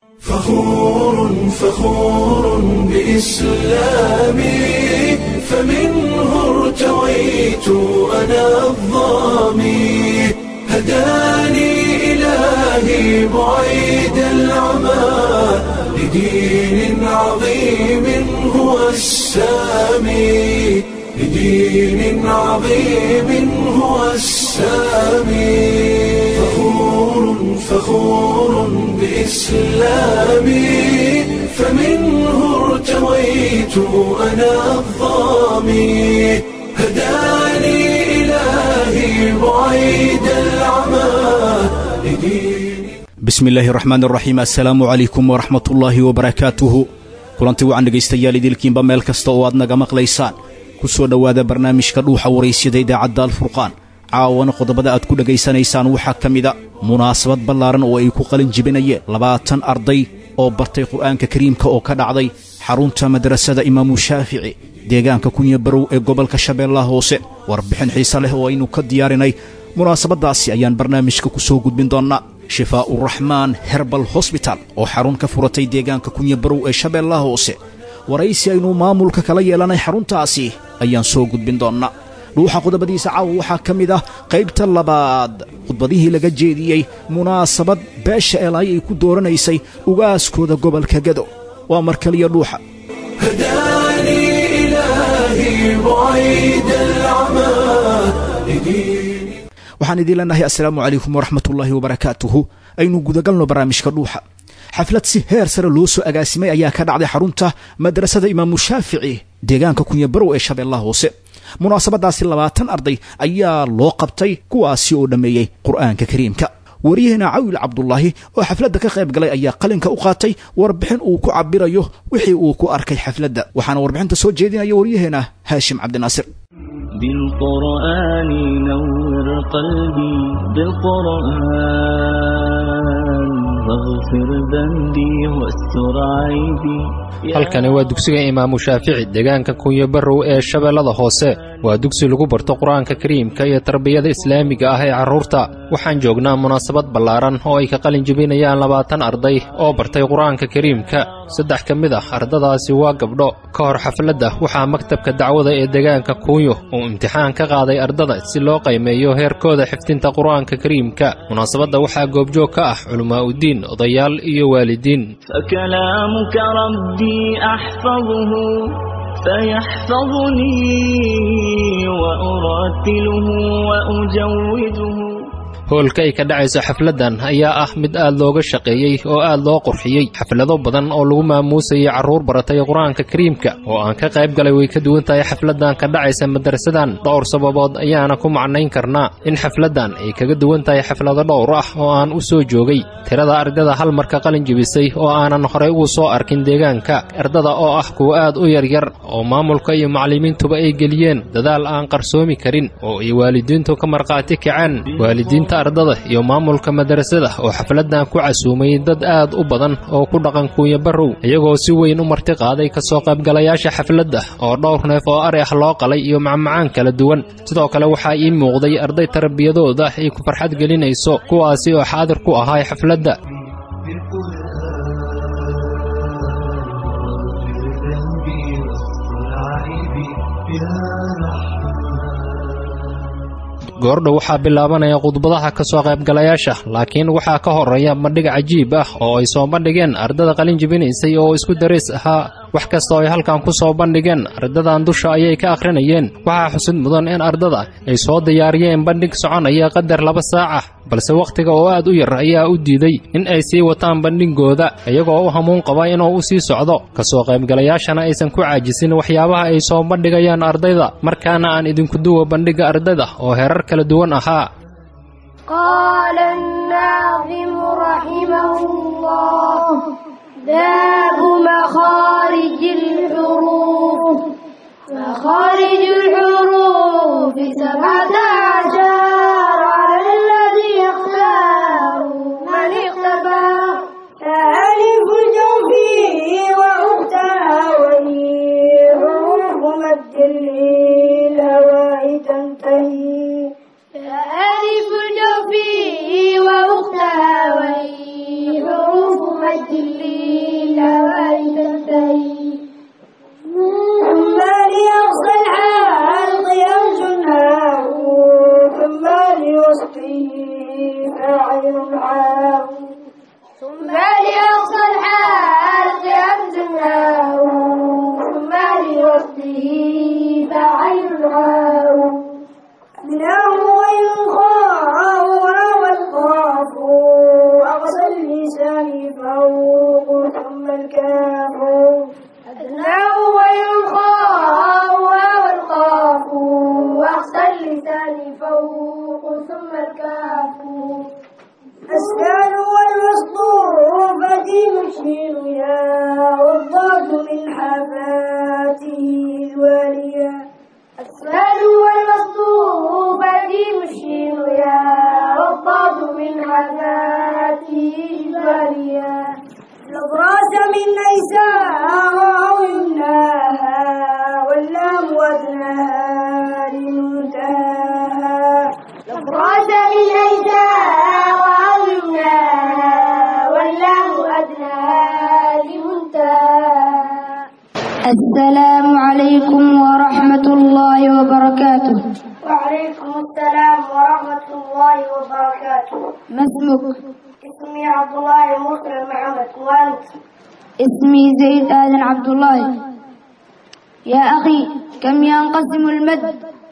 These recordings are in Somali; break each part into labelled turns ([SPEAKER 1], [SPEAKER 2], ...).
[SPEAKER 1] فخور فخور بإسلامي فمنه ارتويت أنا الظامي هداني إلهي بعيد العمى لدين عظيم هو السامي لدين عظيم هو السامي فخور فخور بإسلامي فمنه ارتويت أنا الظامي هداني إلهي بعيد العمى لدين
[SPEAKER 2] bismi illaahi raxmaan raxiim assalaamu calaykum waraxmatullaahi wabarakaatuhu kulanti wacan dhegaystayaal idilkiinba meel kasta oo aad naga maqlaysaan ku soo dhowaada barnaamijka dhuuxa waraysyada idaacadda alfurqaan caawana qodobada aad ku dhegaysanaysaan waxaa ka mida munaasabad ballaaran oo ay ku qalin jibinayeen labaatan arday oo bartay qur'aanka kariimka oo ka dhacday xarunta madrasada imaamu shaafici deegaanka kunya barow ee gobolka shabeellaha hoose warbixin xiise leh oo aynu ka diyaarinay munaasabaddaasi ayaan barnaamijka ku soo gudbin doonnaa shifaa'uraxmaan herbal hosbital oo xarun ka furatay deegaanka kunya barow ee shabeellaha hoose waraysi aynu maamulka kala yeelanay xaruntaasi ayaan soo gudbin doonnaa dhuuxa qodobadiisa caawa waxaa ka mid ah qaybta labaad khudbadihii laga jeediyey munaasabad beesha eelaay ay ku dooranaysay ugaaskooda gobolka gado waa mar kaliya dhuuxa
[SPEAKER 1] هداني إلهي بعيد العمى لدين
[SPEAKER 2] waxaan idiin leenahay assalaamu calaykum waraxmatullaahi wabarakaatuhu aynu gudagalno barnaamijka dhuuxa xaflad si heer sare loo soo agaasimay ayaa ka dhacday xarunta madrasada imaamu shaafici deegaanka kunya barow ee shabeellaha hoose munaasabadaasi labaatan arday ayaa loo qabtay kuwaasi oo dhammeeyey qur'aanka kariimka waryaheena cawil cabdulaahi oo xafladda ka qayb galay ayaa qalinka u qaatay warbixin uu ku cabirayo wixii uu ku arkay xafladda waxaana warbixinta soo jeedinaya waryaheena haashim cabdinaasir
[SPEAKER 3] بالقرآن نور قلبي بالقرآن واغفر ذنبي واستر عيبي
[SPEAKER 4] halkani waa dugsiga imaamu shaafici deegaanka kunyo barrow ee shabeellada hoose waa dugsi lagu barto qur-aanka kariimka iyo tarbiyada islaamiga ah ee carruurta waxaan joognaa munaasabad ballaaran oo ay ka qalin jebinayaan labaatan arday oo bartay qur-aanka kariimka saddex ka mid ah ardadaasi waa gabdho ka hor xafladda waxaa maktabka dacwada ee deegaanka kunyo uu imtixaan ka qaaday ardada si loo qaymeeyo heerkooda xifdinta qur-aanka kariimka munaasabadda waxaa goobjoog ka ah culimmaa'udiin odayaal iyo waalidiin
[SPEAKER 3] فكلامك ربي أحفظه فيحفظني وأرتله وأجوده
[SPEAKER 4] hoolka ay ka dhacayso xafladdan ayaa ah mid aad looga shaqeeyey oo aad loo qurxiyey xaflado badan oo lagu maamuusayay carruur baratay qur-aanka kariimka oo aan ka qayb galay way ka duwan tahay xafladdan ka dhacaysa madrasadan dhowr sababood ayaana ku macnayn karnaa in xafladdan ay kaga duwan tahay xaflado dhowr ah oo aan u soo joogay tirada ardada hal marka qalin jebisay oo aanan horey ugu soo arkin deegaanka ardada oo ah kuwa aad u yaryar oo maamulka iyo macallimiintuba ay geliyeen dadaal aan qarsoomi karin oo ay waalidiintu ka markhaati kaceen waalidiinta ardada iyo maamulka madrasada oo xafladdan ku casuumay dad aad u badan oo ku dhaqan kuunya barrow iyagoo si weyn u marti qaaday ka soo qaybgalayaasha xafladda oo dhowr neef oo ari ah loo qalay iyo macmacaan kala duwan sidoo kale waxaa ii muuqday arday tarbiyadooda ay ku farxad gelinayso kuwaasi oo xaadir ku ahay xafladda goordhow waxaa bilaabanaya khudbadaha ka soo qaybgalayaasha laakiin waxaa ka horeeya bandhig cajiib ah oo ay soo bandhigeen ardada qalin jebinaysay oo isku darays ahaa wax kasta oo ay halkan ku soo bandhigeen ardadan dusha ayay ka akhrinayeen waxaa xusid mudan in ardada ay soo diyaariyeen bandhig soconaya qadar laba saac ah balse wakhtiga oo aad u yar ayaa u diiday in ay sii wataan bandhigooda iyagoo u hamuun qaba inuu u sii socdo ka soo qaybgalayaashana aysan ku caajisin waxyaabaha ay soo bandhigayaan ardayda markaana aan idinku duwa bandhigga ardayda oo herar kala duwan ahaa
[SPEAKER 5] قال الناظم رحمه الله باب مخارج الحروف مخارج الحروف سبعة عشر على الذي اختار من اختبر ألف الجوفي وأختها وهي حروف مد للهواء تنتهي ألف الجوفي وأختها وهي حروف مد للهوى تنتهي ثم لأقصى الحلق أنجناه ثم لوسطه فاعل عام ثم لأقصى الحلق أنجناه ثم لوسطه فاعل عام منه وينخاع والقاف أقصى اللسان فوق ثم الكاف أدناه وينخاع والقاف أقصى اللسان فوق ثم الكاف السان والوسط فدين الشين يا والضاد من حفاته الواليه السهل والمصدوب دين الشين يا والضاد من حذاته البارية الأبراس من أيساها أو يمناها واللام وزنها لمنتهاها الأبراس من أيساها أو يمناها واللام أدناها لمنتهاها السلام عليكم ورحمة الله وبركاته وعليكم السلام ورحمة الله وبركاته ما اسمك؟ اسمي عبد الله مسلم محمد وأنت؟ اسمي زيد آدم عبد الله يا أخي كم ينقسم المد؟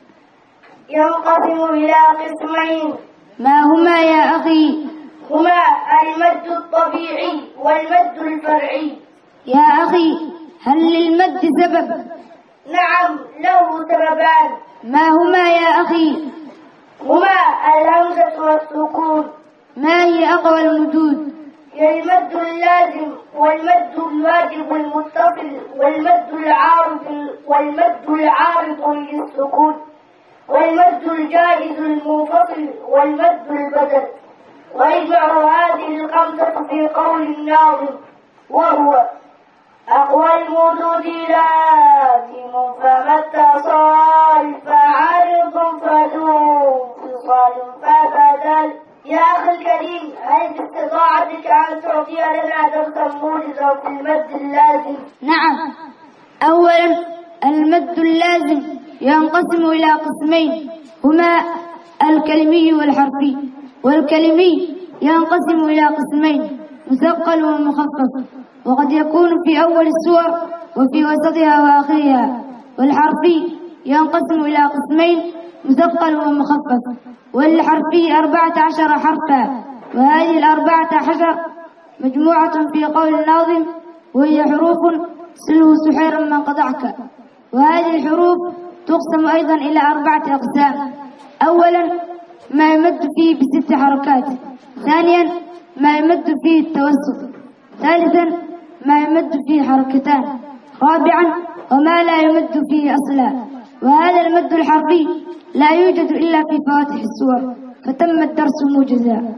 [SPEAKER 5] ينقسم إلى قسمين ما هما يا أخي؟ هما المد الطبيعي والمد الفرعي يا أخي هل للمد سبب؟ نعم له سببان ما هما يا أخي؟ هما الهمزة والسكون ما هي أقوى المدود؟ هي المد اللازم والمد الواجب المتصل والمد العارض والمد العارض للسكون والمد الجائز المنفصل والمد البدل ويجمع هذه الخمسة في قول الناظم وهو أقوى المدود لازم فما اتصال فعارض فذو انفصال فبدل يا أخي الكريم هل باستطاعتك أن تعطي لنا درسا موجزا في المد اللازم؟ نعم أولا المد اللازم ينقسم إلى قسمين هما الكلمي والحرفي والكلمي ينقسم إلى قسمين مثقل ومخفف وقد يكون في أول السور وفي وسطها وآخرها والحرفي ينقسم إلى قسمين مثقل ومخفف والحرفي أربعة عشر حرفا وهذه الأربعة عشر مجموعة في قول الناظم وهي حروف سلو سحيرا من قطعك وهذه الحروف تقسم أيضا إلى أربعة أقسام أولا ما يمد فيه بست حركات ثانيا ما يمد فيه التوسط ثالثا ما يمد فيه حركتان رابعا وما لا يمد فيه أصلا وهذا المد الحرفي لا يوجد إلا في فواتح السور فتم الدرس موجزا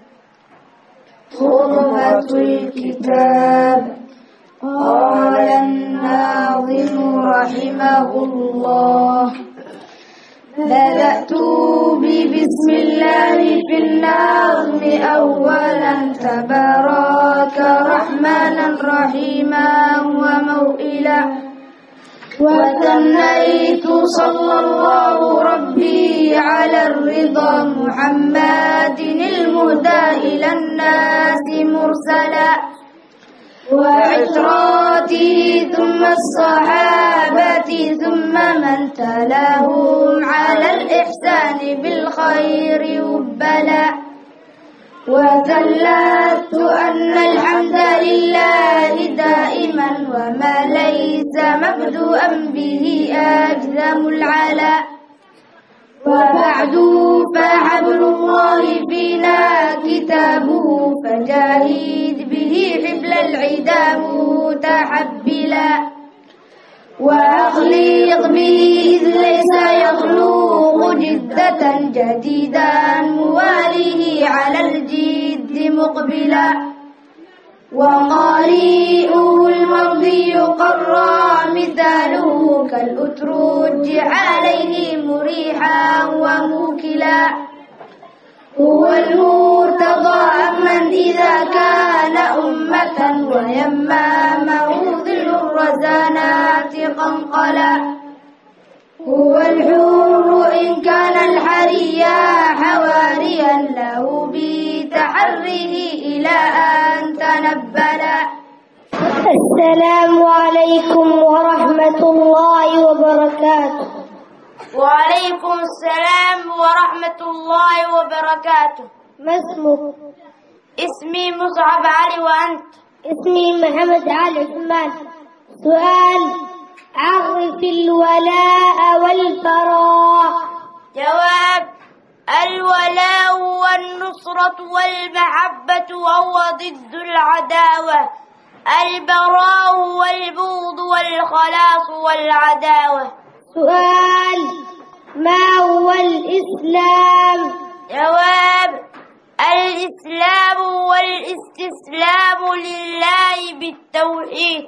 [SPEAKER 5] خطبة الكتاب قال الناظم رحمه الله بدأت ببسم الله في النظم أولا تبارك رحمنا رحيما وموئلا وثنيت صلى الله ربي على الرضا محمد المهدى إلى الناس مرسلا وعتراته ثم الصحابة ثم من تلاهم على الإحسان بالخير وبلا وثلثت أن الحمد لله دائما وما ليس مبدوءا به أجزم العلا وبعد فحبل الله فينا كتابه فجاهد به حبل العدا متحبلا وأخلق به إذ ليس يخلق جدة جديدا مواليه على الجد مقبلا وقارئه المرضي قرى مثاله كالأترج عليه مريحا وموكلا هو المرتضى أمن إذا كان أمة ويمامه ظل الرزانات قنقلا هو الحور إن كان الحريا حواريا له بتحريه إلى أن تنبلا السلام عليكم ورحمة الله وبركاته وعليكم السلام ورحمة الله وبركاته ما اسمك؟ اسمي مصعب علي وأنت؟ اسمي محمد علي عثمان سؤال عرف الولاء والبراء جواب الولاء والنصرة والمحبة وهو ضد العداوة البراء والبغض والخلاص والعداوة سؤال ما هو الإسلام جواب الإسلام والاستسلام لله بالتوحيد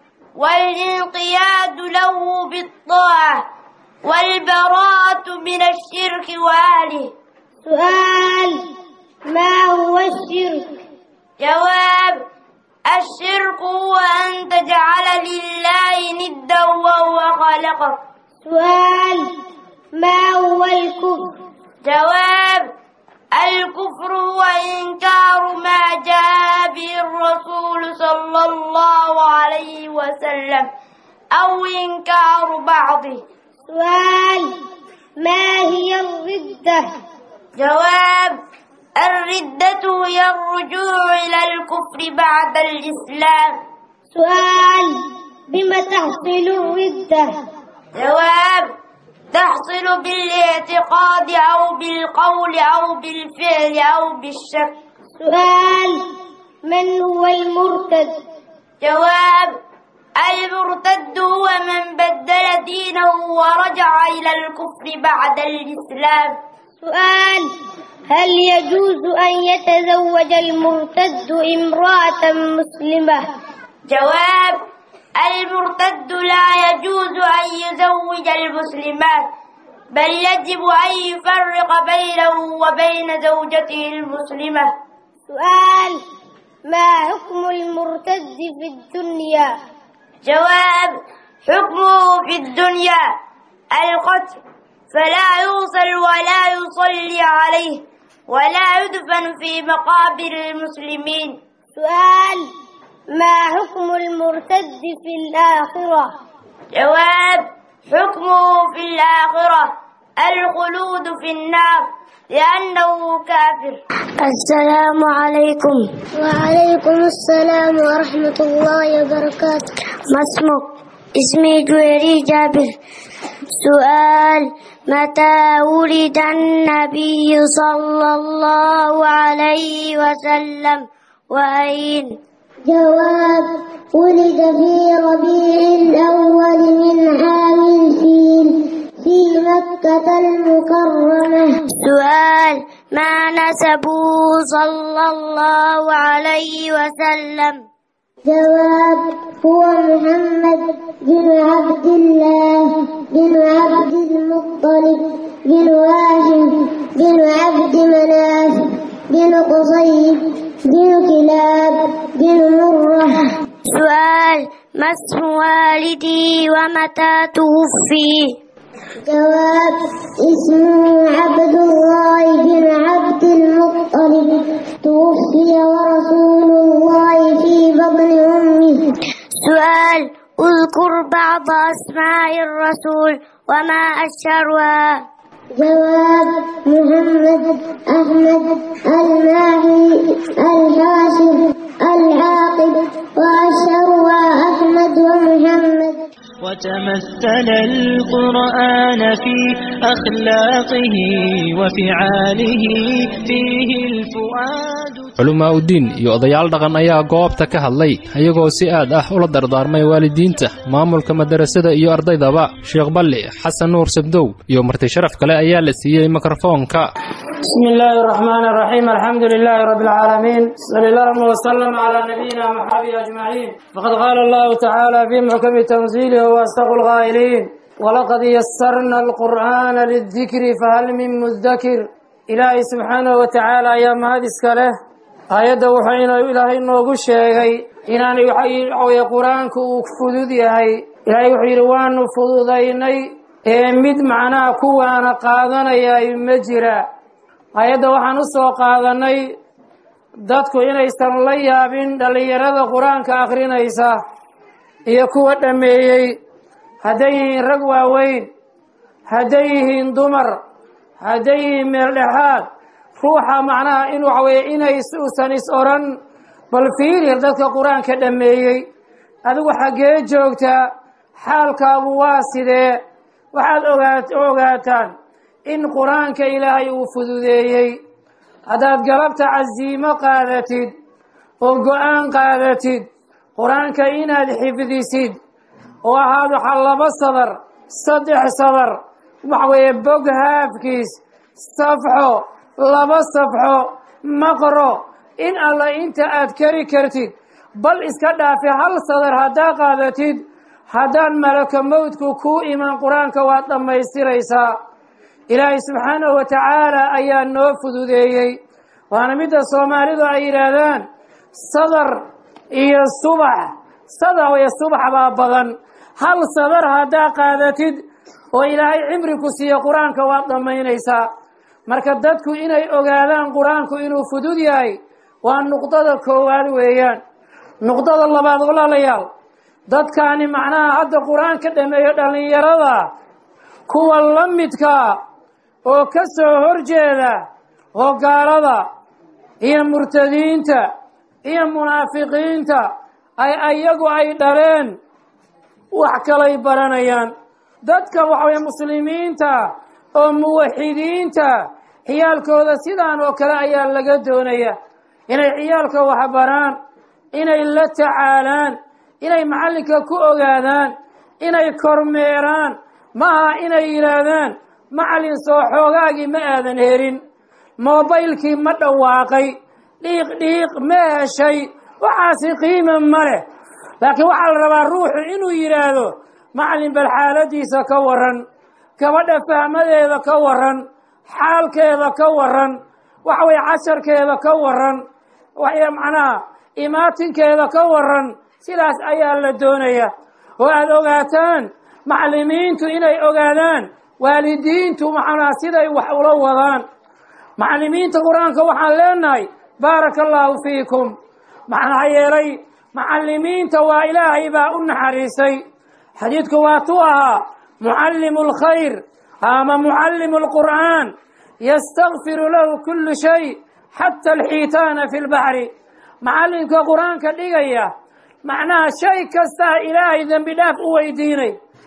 [SPEAKER 5] والانقياد له بالطاعة والبراءة من الشرك وأهله سؤال ما هو الشرك جواب الشرك هو أن تجعل لله ندا وهو خلقك سؤال ما هو الكفر جواب الكفر هو إنكار ما جاء به الرسول صلى الله عليه وسلم أو إنكار بعضه سؤال ما هي الردة جواب الردة هي الرجوع إلى الكفر بعد الإسلام سؤال بما تحصل الردة جواب تحصل بالاعتقاد أو بالقول أو بالفعل أو بالشك سؤال من هو المرتد جواب المرتد هو من بدل دينه ورجع إلى الكفر بعد الإسلام سؤال هل يجوز أن يتزوج المرتد امرأة مسلمة جواب المرتد لا يجوز أن يزوج المسلمات بل يجب أن يفرق بينه وبين زوجته المسلمة سؤال ما حكم المرتد في الدنيا جواب حكمه في الدنيا القتل فلا يوصل ولا يصلي عليه ولا يدفن في مقابر المسلمين سؤال ما حكم المرتد في الآخرة جواب حكمه في الآخرة الخلود في النار لأنه كافر السلام عليكم وعليكم السلام ورحمة الله وبركاته ما اسمك؟ اسمي جويري جابر سؤال متى ولد النبي صلى الله عليه وسلم وأين جواب ولد في ربيع الأول من عام الفيل في مكة المكرمة سؤال ما نسبه صلى الله عليه وسلم جواب هو محمد بن عبد الله بن عبد المطلب بن هاشم بن عبد مناف بن قصي بن كلاب بن مرة سؤال ما اسم والدي ومتى توفي جواب اسمه عبد الله بن عبد المطلب توفي ورسول الله في بطن أمه سؤال اذكر بعض أسماء الرسول وما أشهرها جواب محمد أحمد الماهي الحاشر العاقب وأشهرها أحمد ومحمد
[SPEAKER 3] وتمثل القرآن في أخلاقه وفعاله فيه الفؤاد
[SPEAKER 4] culumaa uddiin iyo odayaal dhaqan ayaa goobta ka hadlay ayagoo si aad ah ula dardaarmay waalidiinta maamulka madarasada iyo ardaydaba sheekh balli xasan nuur sabdow iyo marti sharaf kale ayaa la siiyey mikrofoonka
[SPEAKER 6] بسم الله الرحمن الرحيم الحمد لله رب العالمين صلى الله وسلم على نبينا محمد أجمعين فقد قال الله تعالى في محكم تنزيله وأصدق القائلين ولقد يسرنا القرآن للذكر فهل من مذكر ilaahay subxaanahu wa tacaala ayaa mahad iska leh aayadda wuxuu inuu ilaahay noogu sheegay inaanay waxaweye qur-aanku uu fudud yahay ilaahay wuxuu yidhi waanu fududaynay ee mid macnaha kuwaana qaadanayay ma jira aayadda waxaan u soo qaadanay dadku inaysan la yaabin dhallinyarada qur-aanka akhrinaysa iyo kuwa dhammeeyey hadday yihiin rag waaweyn hadday yihiin dumar hadday yihiin meel dhexaad ruuxa macnaha in waxa weeye inay uusan is odhan bal fiirir dadka qur-aanka dhammeeyey adigu xaggee joogtaa xaalkaagu waa sidee waxaad ogaat ogaataan in qur-aanka ilaahay uu fududeeyey haddaad galabta casiimo qaadatid oo go-aan qaadatid qur-aanka inaad xifdisid oo ahaad waxaa laba sadar saddex sadar waxa weeye bog haafkiis safxo laba safxo maqro in alla inta aad kari kartid bal iska dhaafi hal sadar haddaa qaadatid haddaan malaka mowdku kuu iman qur-aanka waad dhammaystiraysaa ilaahay subxaanahu wa tacaala ayaa noo fududeeyey waana midda soomaalidu ay yidhaahdaan sadar iyo subax sadar iyo subax baa badan hal sadar haddaa qaadatid oo ilaahay cimri ku siiyo qur-aanka waad dhammaynaysaa marka dadku inay ogaadaan qur-aanku inuu fudud yahay waa nuqdada koowaad weeyaan nuqdada labaad walaalayaal dadkaani macnaha hadda qur-aan ka dhameeyo dhallinyarada kuwa la midka oo ka soo horjeeda oo gaalada iyo murtadiinta iyo munaafiqiinta ay ayagu ay dhaleen wax kalay baranayaan dadka waxaweye muslimiinta oo muwaxidiinta ciyaalkooda sidaan oo kale ayaa laga doonaya inay ciyaalka waxbaraan inay la tacaalaan inay macallinka ku ogaadaan inay kormeeraan maaha inay yidhaahdaan macallin soo xoogaagii ma aadan helin moobaylkii ma dhawaaqay dhiiq dhiiq ma heshay waxaasi qiima ma leh laakiin waxaa la rabaa ruuxu inuu yidhaahdo macallin bal xaaladiisa ka waran gabadha fahmadeeda ka waran xaalkeeda ka waran waxa weye casharkeeda ka waran waxay macnaha imaatinkeeda ka waran sidaas ayaa la doonaya oo aada ogaataan macallimiintu inay ogaadaan waalidiintu macnaha siday wax ula wadaan macallimiinta qur-aanka waxaan leenahay baaraka allaahu fiikum maxaa yeelay macallimiinta waa ilaahay baa u naxariisay xadiidku waa tu ahaa mucallimu alkhayr ama mucallimu alqur'aan yastakfiru lahu kullu shay xata alxiitaana fi lbaxri macallinka qur-aanka dhigaya macnaha shay kastaa ilaahay dembi dhaaf u weydiinay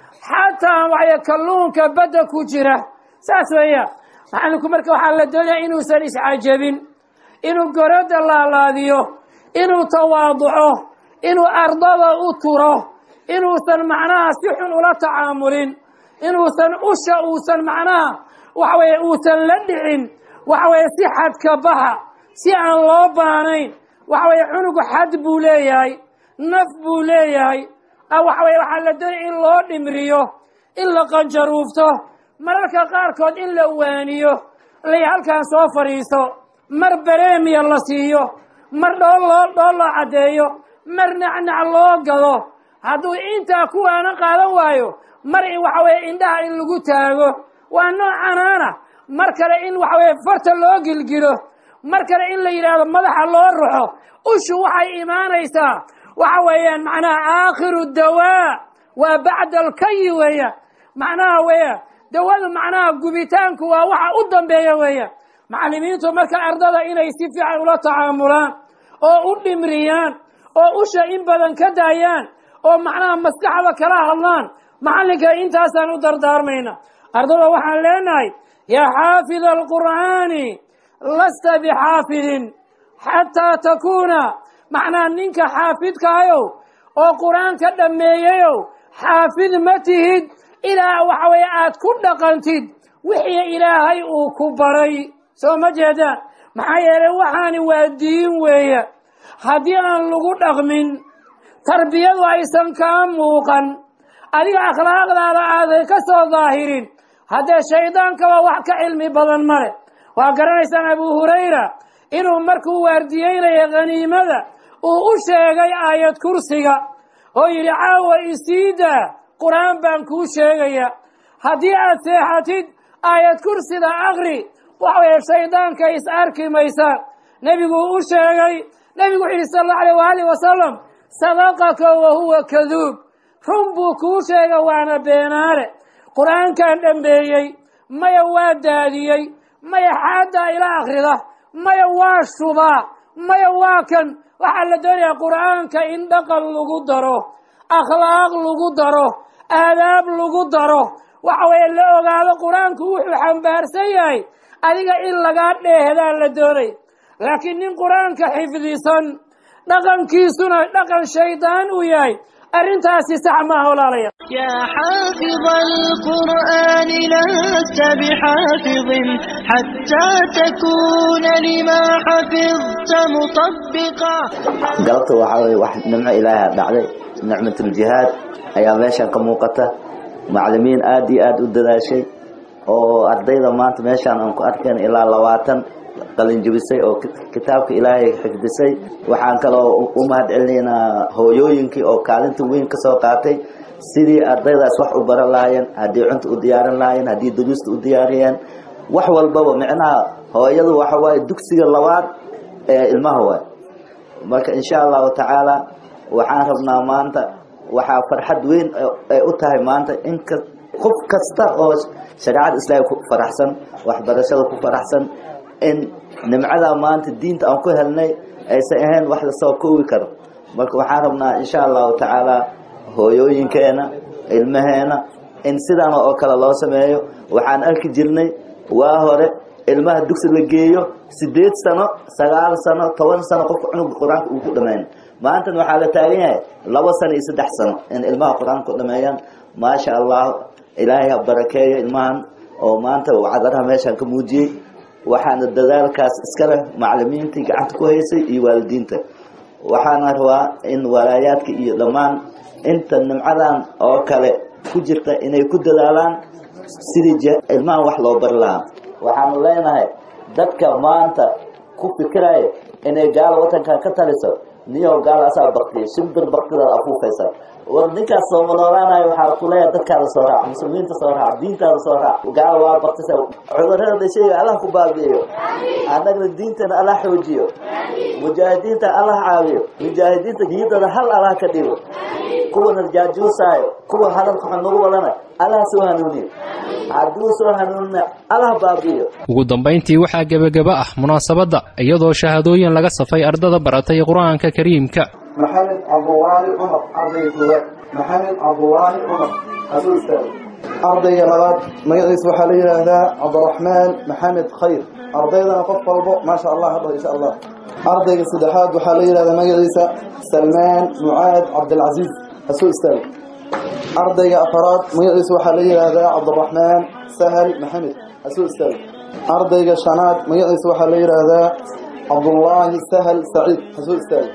[SPEAKER 6] xataa waxay kalluunka badda ku jira saas weeya macallinku marka waxaa la doonaya inuusan iscajabin inuu goradda laalaadiyo inuu tawaaduco inuu ardada u turo inuusan macnaha si xun ula tacaamulin inuusan usha uusan macnaha waxa weeye uusan la dhicin waxa weeye si xadka baxa si aan loo baanayn waxa weeye cunugu xad buu leeyahay naf buu leeyahay waxa weye waxaa la doonaya in loo dhimriyo in la qanjaruufto mararka qaarkood in la waaniyo lay halkaan soo fadhiiso mar bareemiya la siiyo mar dhool loo dhool loo caddeeyo mar nacnac loo gado hadduu intaa kuwaana qaadan waayo mar in waxa weye indhaha in lagu taago waa noocanaana mar kale in waxa weye farta loo gilgilo mar kale in la yidhaahdo madaxa loo ruxo ushu waxay imaanaysaa waxa weeyaan macnaha aakhiru dawaa waa bacda alkayi weeya macnaha weya dawadu macnaha gubitaanku waa waxa u dambeeya weeya macallimiintu marka ardada inay si fiican ula tacaamulaan oo u dhimriyaan oo usha in badan ka daayaan oo macnaha maskaxda kala hadlaan macallinka intaasaan u dardaarmayna ardada waxaan leenahay yaa xaafida alqur'aani lasta bixaafidin xataa takuuna macnaha ninka xaafidkaayow oo qur-aanka dhammeeyayow xaafid ma tihid ilaa waxa weeye aad ku dhaqantid wixii ilaahay uu ku baray soo ma jeedaan maxaa yeelay waxaani waa diin weeye haddii aan lagu dhaqmin tarbiyadu aysan kaa muuqan adiga akhlaaqdaada aadan ka soo daahirin haddee shaydaankaba wax ka cilmi badan male waa garanaysaan abu hurayra inuu markuu waardiyeynaya khaniimada uu u sheegay aayad kursiga oo yidhi caawa isiidaa qur-aan baan kuu sheegaya haddii aad seexatid aayad kursida akri waxa weeye shaydaanka is arki maysaan nebiguu u sheegay nebigu wuxu yidhi sala allahu alayh waaalih wasalam sadaqaka wa huwa kaduub run buu kuu sheega waana beenaale qur-aankan dhambeeyey maya waa daadiyey maya xaaddaa ila akhrida maya waa shubaa maya waa kan waxaa la doonayaa qur'aanka in dhaqan lagu daro akhlaaq lagu daro aadaab lagu daro waxa weeye la ogaado qur-aanku wuxuu xambaarsan yahay adiga in lagaa dheehdaa la doonay laakiin nin qur-aanka xifdisan dhaqankiisuna dhaqan shaydaan uu yahay arrintaasi sax maaha walaalayaal
[SPEAKER 3] يا حافظ القرآن لست بحافظ حتى تكون لما حفظت مطبقا
[SPEAKER 7] galabta waxaa weye wax nimco ilaaha dhacday nicmatuljihaad ayaa meeshan ka muuqata macalimiin aad iyo aad u dadaashay oo ardayda maanta meeshaan aan ku arkayn ilaa labaatan qalinjibisay oo kitaabka ilaahay xifdisay waxaan kaloo u mahad celinaynaa hooyooyinkii oo kaalinta weyn ka soo qaatay sidii ardaydaas wax u baran lahaayeen haddii cunta u diyaarin lahaayeen haddii duruusta u diyaariyeen wax walbaba micnaha hooyadu waxa waaye dugsiga labaad ee ilmaha waay marka insha allahu tacaala waxaan rabnaa maanta waxaa farxad weyn ay u tahay maanta in qof kasta oo shareecada islaamka ku faraxsan waxbarashada ku faraxsan in nimcada maanta diinta aan ku helnay aysan ahayn wax lasoo koobi karo marka waxaan rabnaa insha allahu tacaala hooyooyinkeena ilmaheena in sidaan oo kale loo sameeyo waxaan arki jirnay waa hore ilmaha dugsi la geeyo sideed sano sagaal sano toban sano qofka cunuga qur-aanka uu ku dhameyn maantana waxaa la taagan yahay laba sano iyo saddex sano in ilmaha qur-aanka ku dhameeyaan maasha allah ilaahay ha barakeeyo ilmahan oo maanta cadaraha meeshaan ka muujiyey waxaana dadaalkaas iska leh macalimiintii gacanta ku haysay iyo waalidiinta waxaana rabaa in walaayaadka iyo dhammaan inta nimcadan oo kale ku jirta inay ku dadaalaan sidii ilmahan wax loo bari lahaa waxaanu leenahay dadka maanta ku fikiraya inay gaalo wadankan ka taliso niyow gaal asaa baktiya shimbir baktidaad afuufaysa war ninkaas sooma noolaanayo waxaa ku leeyahay dadkaada soo raac muslimiinta soo raac diintaada soo raac gaal waa baktisa cudurada dhashay allah ku baabi'iyo annagna diintana allah xoojiyo mujaahidiinta allah caawiyo mujaahidiinta niyadooda hal allah ka dhigo kuwana jaajuusaayo kuwa hadalka xun nagu wadana allah soo hanuuniyo hadduu soo hanuunina allah baabi'iyo
[SPEAKER 4] ugu dambayntii waxaa gebageba ah munaasabadda iyadoo shahaadooyin laga safay ardada baratay qur-aanka kariimka
[SPEAKER 8] maxamed cabdulaahi cumar ardayga koowaad maxamed cabdulaahi cumar hasuu istaago ardayga labaad magaciisa waxaa la yidhaahdaa cabdiraxmaan maxamed khayr ardaydana qof walbo maasha allah hadho insha allah ardayga saddexaad waxaa la yidhahdaa magaciisa salmaan mucaad cabdilcasiis hasuu istaago ardayga afaraad magaciisa waxaa la yidhaahdaa cabdiraxmaan sahal maxamed hasuu istaago ardayga shanaad magaciisa waxaa la yidhaahdaa cabdullaahi sahal saciid hasuu istaago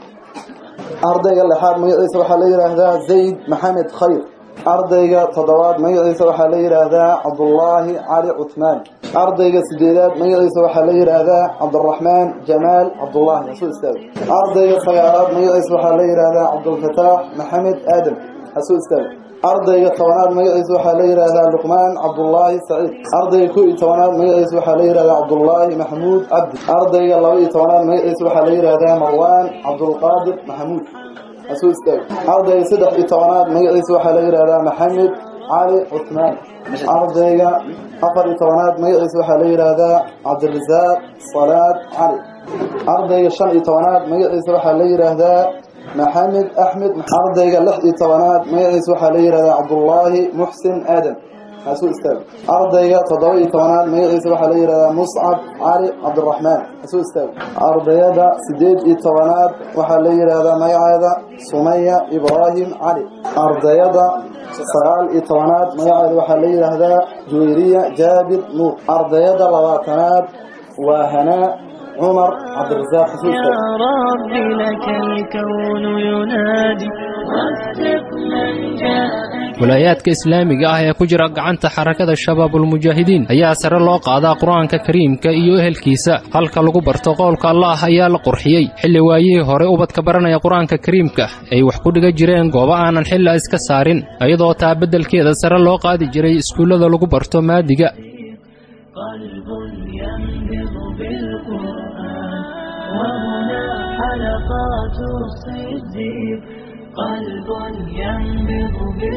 [SPEAKER 8] ardayga lixaad magaciisa waxaa la yidhaahdaa zayd maxamed khayr ardayga toddobaad magaciisa waxaa la yidhaahdaa cabdullaahi cali cutmaan ardayga sideedaad magaciisa waxaa la yidhaahdaa cabdiraxmaan jamaal cabdullaahi hasuu istaago ardayga sagaalaad magaciisa waxaa la yidhaahdaa cabdulfataax maxamed aadam hasuu istaago ardayga tobanaad magaciisa waxaa la yidhaahdaa luqmaan cabdullaahi saciid ardayga kow iyo tobanaad magaciisa waxaa la yidhahdaa cabdullaahi maxamuud cabdi ardayga laba iyo tobanaad magaciisa waxaa la yidhaahdaa marwaan cabdulqaadir maxamuud hasuu istaago ardayga saddex iyo tobanaad magaciisa waxaa la yidhaahdaa maxamed cali cutmaan ardayga afar iyo tobanaad magaciisa waxaa la yidhaahdaa cabdirasaaq salaad cali ardayga shan iyo tobanaad magaciisa waxaa la yidhaahdaa maxamed axmed ardayga lix iyo tobanaad magaciisa waxaa la yidhahdaa cabdullaahi muxsin aadam hasuu istaago ardayga toddoba iyo tobanaad magaciisa waxaa la yidhahdaa muscab cali cabdiraxmaan hasuu istaago ardayada sideed iyo tobanaad waxaa la yidhaahdaa magaceeda sumaya ibraahim cali ardayada sagaal iyo tobanaad magaceeda waxaa la yidhaahdaa juwayriya jaabir nuur ardayada labaatanaad waa hanaa عمر عبد الرزاق
[SPEAKER 3] يا رب لك الكون ينادي وفق من جاءك
[SPEAKER 4] walaayaadka islaamiga ah ee ku jira gacanta xarakada shabaabulmujaahidiin ayaa sare loo qaadaa qur-aanka kariimka iyo ehelkiisa halka lagu barto qowlka allah ayaa la qurxiyey xilli waayihii hore ubadka baranaya qur-aanka kariimka ay wax ku dhiga jireen goobo aanan xilla iska saarin iyadoo taa beddelkeeda sare loo qaadi jiray iskuullada lagu barto maadiga
[SPEAKER 3] قلب ينبض بالقرآن وهنا حلقات الصديق قلب ينبض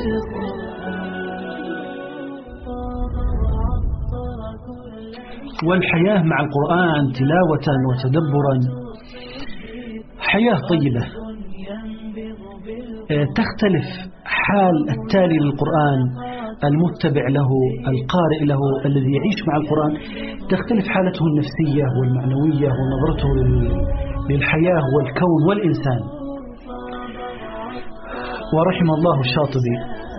[SPEAKER 3] بالقرآن
[SPEAKER 9] والحياة مع القرآن تلاوة وتدبرا حياة طيبة تختلف حال التالي للقرآن المتبع له القارئ له الذي يعيش مع القرآن تختلف حالته النفسية والمعنوية ونظرته للحياة والكون والإنسان ورحم الله الشاطبي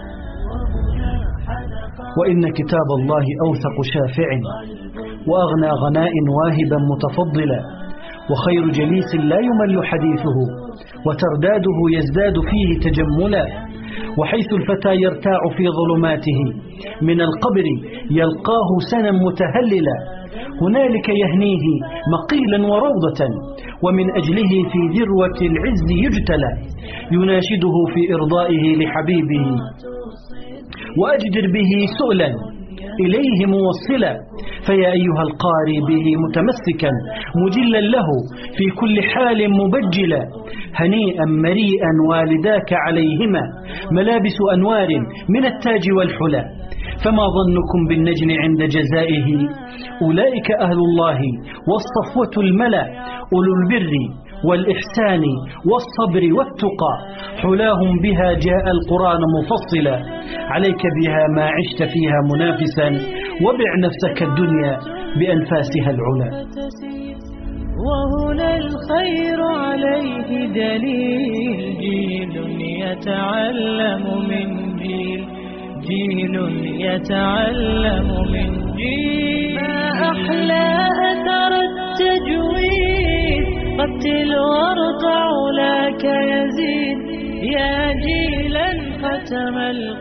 [SPEAKER 9] وإن كتاب الله أوثق شافع وأغنى غناء واهبا متفضلا وخير جليس لا يمل حديثه وترداده يزداد فيه تجملا وحيث الفتى يرتاع في ظلماته من القبر يلقاه سنا متهللا هنالك يهنيه مقيلا وروضة ومن أجله في ذروة العز يجتلى يناشده في إرضائه لحبيبه وأجدر به سؤلا إليه موصلا فيا أيها القاري به متمسكا مجلا له في كل حال مبجلا هنيئا مريئا والداك عليهما ملابس أنوار من التاج والحلى فما ظنكم بالنجم عند جزائه أولئك أهل الله والصفوة الملا أولو البر والإحسان والصبر والتقى حلاهم بها جاء القرآن مفصلا عليك بها ما عشت فيها منافسا وبع نفسك الدنيا بأنفاسها العلا
[SPEAKER 3] وهنا الخير عليه دليل جيل يتعلم من جيل جيل يتعلم من جيل ما أحلى أثر التجويد قتل وارضع لك يزيد يا جيلا ختم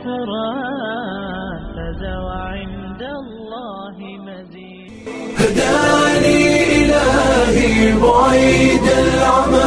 [SPEAKER 3] القرآن فزو عند الله مزيد
[SPEAKER 1] هداني إلهي بعيد العمى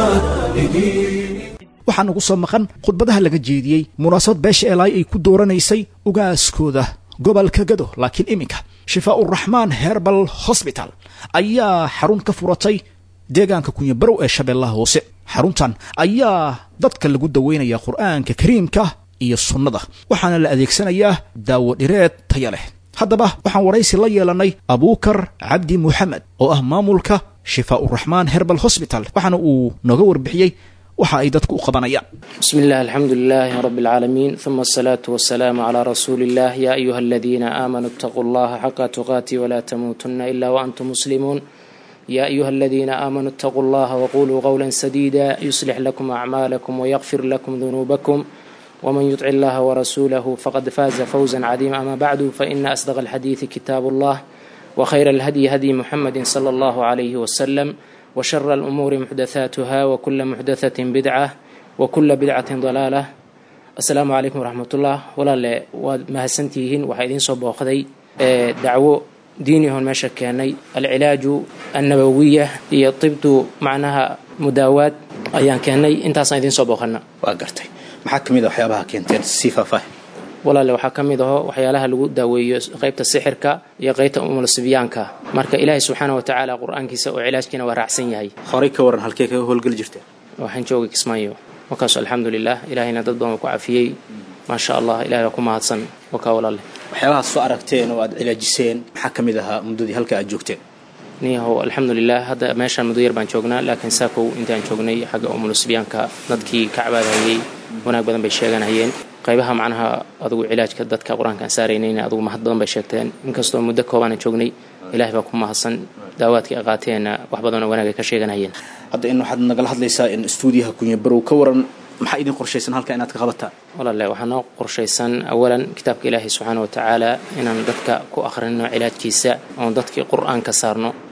[SPEAKER 1] لدين
[SPEAKER 2] waxaa nagu soo maqan khudbadaha laga jeediyey munaasabad beesha eelaay ay ku dooranaysay ugaaskooda gobolka gado laakiin iminka shifaa-uraxmaan herbal hosbital ayaa xarun ka furatay deegaanka kunyabarow ee shabeellaha hoose xaruntan ayaa dadka lagu daweynaya qur'aanka kariimka iyo sunnada waxaana la adeegsanayaa daawo dhireed taya leh haddaba waxaan waraysi la yeelanay abuukar cabdi muxamed oo ah maamulka shifaa-uraxmaan herbal hosbital waxaana uu nooga warbixiyey waxa ay dadku u qabanayaan
[SPEAKER 10] بسم الله الحمد لله رب العالمين ثم الصلاة والسلام على رسول الله يا أيها الذين آمنوا اتقوا الله حق تقاته ولا تموتن إلا وأنتم مسلمون يا أيها الذين آمنوا اتقوا الله وقولوا قولا سديدا يصلح لكم أعمالكم ويغفر لكم ذنوبكم ومن يطع الله ورسوله فقد فاز فوزا عظيما أما بعد فإن أصدق الحديث كتاب الله وخير الهدي هدي محمد صلى الله عليه وسلم وشر الأمور محدثاتها وكل محدثة بدعة وكل بدعة ضلالة السلام عليكم ورحمة الله ولا لا ومهسنتيهن وحيدين صبوخذي دعوة ديني هون ماشا كاني العلاج النبوية هي طبت معناها مداوات أيان كاني انت صايدين صبوخنا
[SPEAKER 2] waa gartay maxaa ka mid a waxyaabaha keenteen sii faahfaahi
[SPEAKER 10] walaale waxaa ka mid aho waxyaalaha lagu daaweeyo qaybta sixirka iyo qaybta umulasibyaanka marka ilaahay subxaana wa tacaala qur-aankiisa oo cilaajkiina waa raacsan yahay
[SPEAKER 2] horey ka waran halkee kaga howlgeli jirteen
[SPEAKER 10] waxaan joogay kismaayo markaas alxamdulilah ilaahayna dad badan ku cafiyey maasha allah ilahay waa ku mahadsan wakaa walaale
[SPEAKER 2] waxyaabahaad soo aragteen oo aad cilaajiseen maxaa ka mid ahaa muddadii halka aad joogteen
[SPEAKER 10] niyahow alxamdulilah hadda meeshaan muddo yar baan joognaa laakiin saakow intaan joognay xagga umulusibyaanka dadkii ka cabaadhayay wanaag badan bay sheeganayeen qaybaha macnaha adugu cilaajka dadka qur-aanka aan saaraynayna adugu mahad badan bay sheegteen inkastoo muddo koobaanan joognay ilahay baa ku mahadsan daawaadkii ay qaateenna wax badanoo wanaag ay ka sheeganayeen
[SPEAKER 2] hadda in waxaad nagala hadlaysaa in stuudiyaha kunya barow ka waran maxaa idin qorshaysan halka inaad ka qabataan
[SPEAKER 10] walaale waxaa noo qorshaysan awalan kitaabka ilaahay subxaana wa tacaala inaan dadka ku akhrino cilaajkiisa oon dadkii qur-aan ka saarno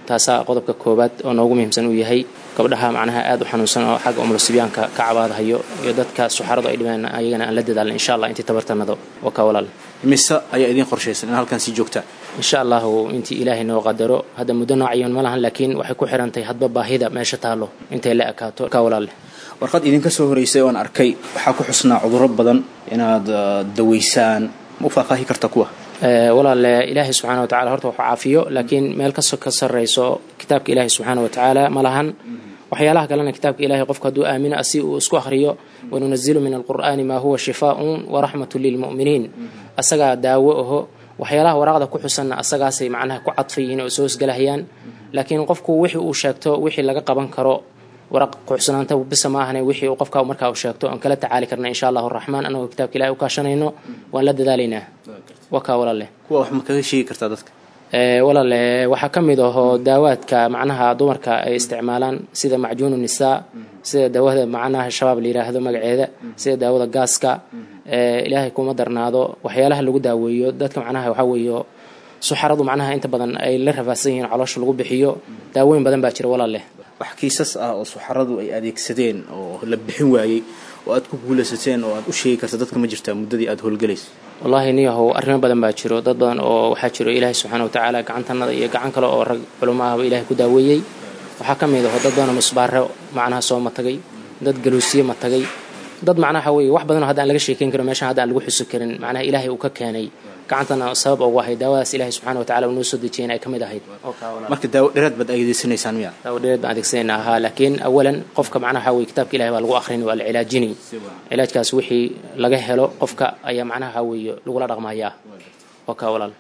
[SPEAKER 10] taasaa qodobka koowaad oo noogu muhiimsan uu yahay gabdhaha macnaha aad u xanuunsan oo xagga umulusibyaanka ka cabaadhayo iyo dadka suxaradu ay dhibeen ayagana aan la dadaalna insha allah intii tabartanado waa ka walaal
[SPEAKER 2] mise ayaa idiin qorshaysan in halkan sii joogtaan
[SPEAKER 10] insha allahu intii ilaahay noo qadaro hadda muddo noocayan ma lahan laakiin waxay ku xirantahay hadba baahida meesha taalo intay la ekaato ka walaale
[SPEAKER 2] warqad idinka soo horeysay oan arkay waxaa ku xusnaa cudurro badan inaad daweysaan ma u faahfaahi karta kuwa
[SPEAKER 10] walaale ilaahay subxaana wa tacala horta waxu caafiyo laakiin meel kasoo ka sarrayso kitaabka ilaahay subxaana wa tacaala ma lahan waxyaalaha kalena kitaabka ilahay qofka hadduu aamino asi uu isku akhriyo wanunazilu min alqur'aani maa huwa shifaaun waraxmatu lilmu'miniin asagaa daawo aho waxyaalaha waraaqda ku xusanna asagaasay macnaha ku cadfayihiin oo soo hosgalahayaan laakiin qofku wixii uu sheegto wixii laga qaban karo waraq kuxsanaanta bisa ma ahane wixii uu qofka markaa uu sheegto aan kala tacaali karna insha allahu raxmaan anagoo kitaabka ilahay u kaashanayno waan la dadaalaynaa waa kaa walaale
[SPEAKER 2] kuwa wax ma kaga sheegi kartaa dadka
[SPEAKER 10] walaale waxaa ka mid ahoo daawaadka macnaha dumarka ay isticmaalaan sida macjuunu nisaa sida daawada macnaha shabaab la yiraahdo magaceeda sida daawada gaaska ilaahay kuma darnaado waxyaalaha lagu daaweeyo dadka macnaha waxaa weeyo suxaradu macnaha inta badan ay la rafaadsan yihiin caloosha lagu bixiyo daawooyin badan baa jira walaale
[SPEAKER 2] wax kiisas ah oo suxaradu ay adeegsadeen oo la bixin waayey oo aad ku guulaysateen oo aad u sheegi karta dadka ma jirtaa muddadii aad howlgelaysa
[SPEAKER 10] wallaahi niyahow arrimo badan baa jiro dad badan oo waxaa jiro ilaahay subxaana watacaala gacantanada iyo gacan kale oo rag culamo ahba ilaahay ku daaweeyey waxaa ka mid aho dad badanoo musbaaro macnaha soo matagay dad galuusiye matagay dad macnaha weye wax badanoo hadda aan laga sheekeyn karin meeshan hadda aan lagu xusi karin macnaha ilaahay uu ka keenay gacantana sabab ugu ahayd daawadaas ilaahay subxaana watacaala uu noo soo dejiyeen ay ka mid ahayd
[SPEAKER 2] marka daawo dheeraad baad adeegsanaysaan miya
[SPEAKER 10] daawo dheeraad baan adeegsanayna ahaa laakiin awalan qofka macnaha weye kitaabka ilahay baa lagu akhrini waa la cilaajini cilaajkaas wixii laga helo qofka ayaa macnaha weeye lagula dhaqmayaa oo kaa walaal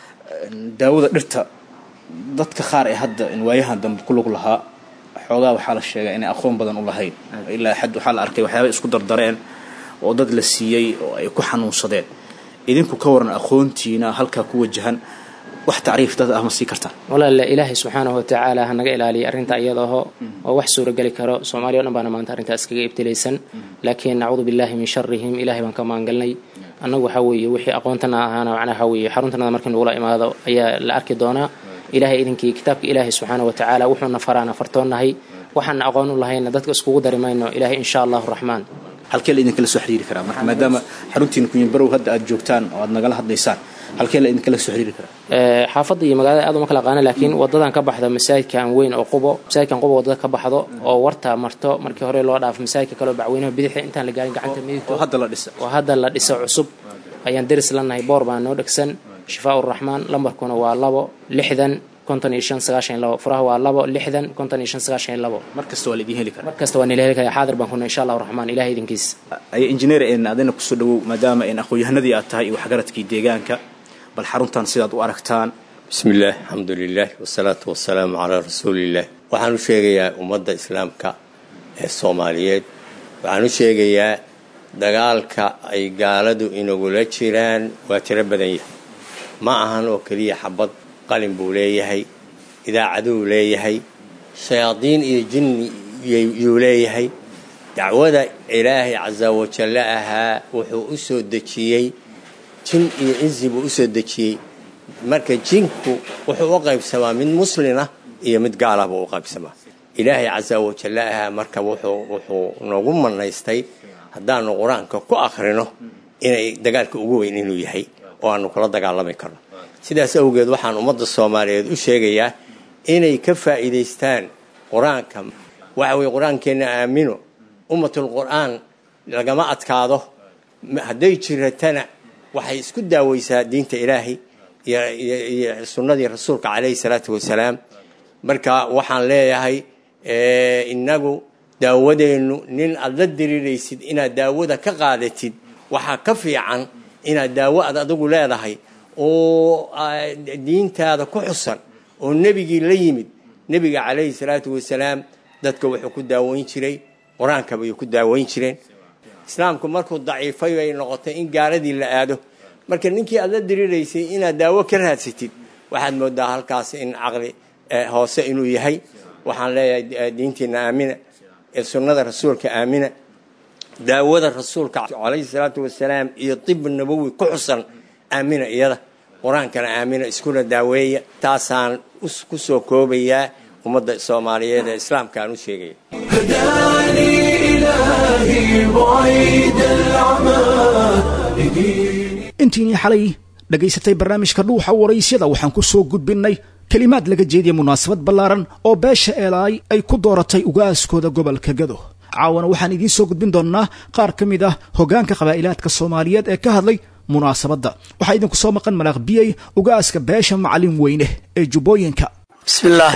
[SPEAKER 2] daawada dhirta dadka qaar ee hadda waayahan dambe ku lug lahaa xoogaa waxaa la sheegaa inay aqoon badan u lahayn ilaa xad waxaa la arkay waxyaaba isku dardareen oo dad la siiyey oo ay ku xanuunsadeen idinku ka waran aqoontiina halkaa ku wajahan wax tacriif dad ah ma sii kartaan
[SPEAKER 10] walaale ilaahay subxaanahu watacaala ha naga ilaaliya arrinta iyadaho oo wax suurageli karo soomaaliya o dhan baana maanta arrintaas kaga ibtilaysan laakiin nacuudu billahi min sharihim ilahay baan ka maangalnay annagu waxaa weeye wixii aqoontana ahaana macnaha weeye xaruntanada markii nagula imaado ayaa la arki doonaa ilahay idinkii kitaabka ilaahay subxaana watacaala wuxuuna faraana fartoonnahay waxaana aqoon u lahayna dadka iskugu dari mayno ilahay insha allahu raxmaan
[SPEAKER 2] halkee la idinkala soo xiriiri karaa marka maadaama xaruntiina kunyabarow hadda aad joogtaan oo aad nagala hadlaysaan halkee la idinkala soo xiriiri karaa
[SPEAKER 10] xaafadda iyo magaalada aad uma kala qaana laakiin wadadan ka baxda masaajidkan weyn oo qubo masaajidkan qubo wadada ka baxdo oo warta marto markii hore loo dhaafo masaajidka kaleo bacweynaha bidixda intaan la gaarin gacanta midigto
[SPEAKER 2] oo hadda la dhisa
[SPEAKER 10] oo hadda la dhiso cusub ayaan deris lanahay boor baa noo dhegsan shifaa uraxmaan lambarkuna waa labo lixdan konton iyo shan sagaashan iyo labo furaha waa labo lixdan konton iyo shan sagaashan iyo labo
[SPEAKER 2] mar kasta waa la idin heli karaa
[SPEAKER 10] mar kasta waa nila heli karaa xaadir baan kuna insha allahu raxmaan ilahay idinkiis
[SPEAKER 2] ay injineer een adina kusoo dhawow maadaama een aqoon-yahanadii aad tahay iyo waxgaradkii deegaanka bal xaruntan sidaad u aragtaan
[SPEAKER 11] bismi illaah alxamdu lilah wasalaatu wasalaamu calaa rasuuliillah waxaan u sheegayaa ummadda islaamka ee soomaaliyeed waxaan u sheegayaa dagaalka ay gaaladu inagula jiraan waa tiro badan yahay ma ahan oo keliya xabad qalin buu leeyahay idaacaduu leeyahay shayaadiin iyo jinni yuu leeyahay dacwada ilaahay casa wajalle ahaa wuxuu u soo dejiyey jin iyo insi buu u soo dejiyey marka jinku wuxuu u qaybsamaa mid muslina iyo mid gaalah buu u qaybsamaa ilaahay casa wajalle ahaa marka wuxuu noogu manaystay haddaanu qur-aanka ku akhrino inay dagaalka ugu weyn inuu yahay oo aanu kula dagaalami karno sidaas awgeed waxaan ummadda soomaaliyeed u sheegayaa inay ka faa'iidaystaan qur-aanka waxa weye qur-aankeenna aamino ummatul qur-aan lagama adkaado hadday jiratana waxay isku daaweysaa diinta ilaahay iyo sunnadii rasuulka calayhi salaatu wasalaam marka waxaan leeyahay innagu daawadeennu nin aad la diriiraysid inaad daawada ka qaadatid waxaa ka fiican inaad daawo aad adigu leedahay oo diintaada ku xusan oo nebigii la yimid nebiga calayhi salaatu wasalaam dadka wuxuu ku daaweyn jiray qur-aankaba ayuu ku daaweyn jireen islaamku markuu daciifay ay noqotay in gaaladii la aado marka ninkii aad la diriiraysay inaad daawo ka raadsatid waxaad moodaa halkaas in caqli hoose inuu yahay waxaan leeyahay diintiina aamina ee sunnada rasuulka aamina daawada rasuulka calayhi salaatu wasalaam iyo tib nabowi ku xusan aamina iyada qur-aankana aamina iskuna daaweeya taasaan ku soo koobayaa ummadda soomaaliyeed ee islaamka aan u sheegaya
[SPEAKER 1] هداني إلهي بعيد العمى لدين
[SPEAKER 2] intiinii xalay dhagaysatay barnaamijka dhuuxa waraysyada waxaan ku soo gudbinnay kelimaad laga jeediya munaasabad ballaaran oo beesha eelaay ay ku dooratay ugaaskooda gobolka gado caawana waxaan idiin soo gudbin doonnaa qaar ka mid ah hoggaanka qabaa'ilaadka soomaaliyeed ee ka hadlay munaasabadda waxaa idinku soo maqan malaaq biyey ugaaska beesha macalin weyne ee jubbooyinka
[SPEAKER 12] بسم الله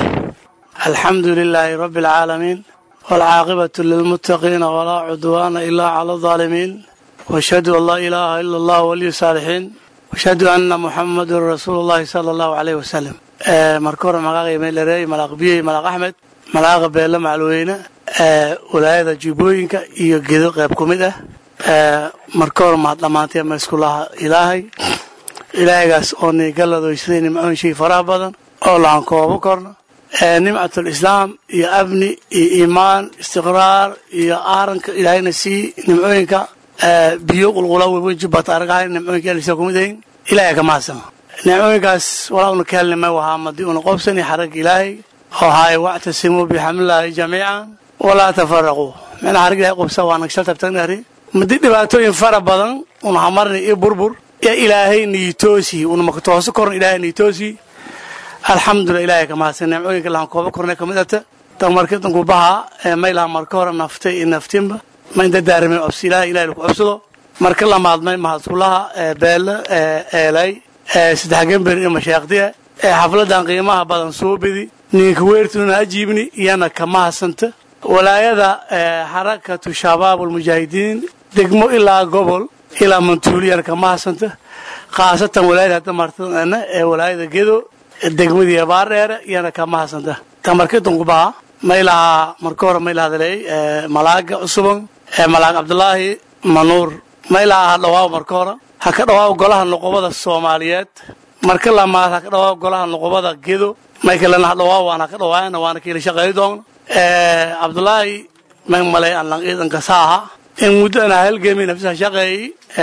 [SPEAKER 12] الحمد لله رب العالمين والعاقبة للمتقين ولا عدوان إلا على الظالمين واشهد أن لا إله إلا الله ولي الصالحين واشهد أن محمد رسول الله صلى الله عليه وسلم آه مركور ملاقي ميلري ملاق بيه ملاق أحمد ملاق بيلا معلوينة آه ولاية جيبوينك إيو جيدو قيب كوميدة آه مركور ما لمانتي مسكو الله إلهي إلهيgaas oo nigaladooysday nimcoon shay faraha badan oo laan koobo korno nimcatul islaam iyo amni iyo iimaan istiqraar iyo aaranka ilaahayna sii nimcooyinka biyo qulqula weyn jubbat aragahay nimcooyinka elisa kumid ahin ilaahay ka mahadsama nimcooyinkaas walaa una ka helnimay wahaa madi una qobsani xarag ilaahay oo haay wactasimuu bixamlillaahi jamiican walaa tafaraquu mena xarag ilahay qobsa waa nagsal tabtagnari madi dhibaatooyin fara badan una hamarni iyo burbur ya ilaahay niitoosi una makatooso korn ilaahay niitoosi alxamdulilah ilaahay ka mahadsan nimcooyinka lahan koobo kornay kamid ata tan markii danku baha maylaha marka hore naftay iyo naftinba ma inta daarimay cobsi ilahay ilahay lagu cobsado marka lamaadmay mahadsulaha beele eelay saddex gember iyo mashaaqdiya xafladan qiimaha badan soo bedi ninka weertuna ajiibni iyana ka mahadsanta walaayada xarakatu shabaab almujaahidiin degmo ilaa gobol ilaa mantuuliyana ka mahadsanta khaasatan walaayada hadda martana ee walaayada gedo degmadii baardheere iyana ka mahadsanta ta markii dunkubaha maylaha marka hore mayla hadalay malaaga cusuban malaag cabdulaahi manuur maylaha ha dhawaaw marka hore ha ka dhawaaw golaha noqobada soomaaliyeed marka lamaad ha ka dhawaaw golaha noqobada gedo may kalena ha dhawaaw waan ha ka dhawaayana waana kiila shaqeey doon cabdulaahi may malay aan lang ciidanka saaha in muddo ana halgemi nafsa shaqeey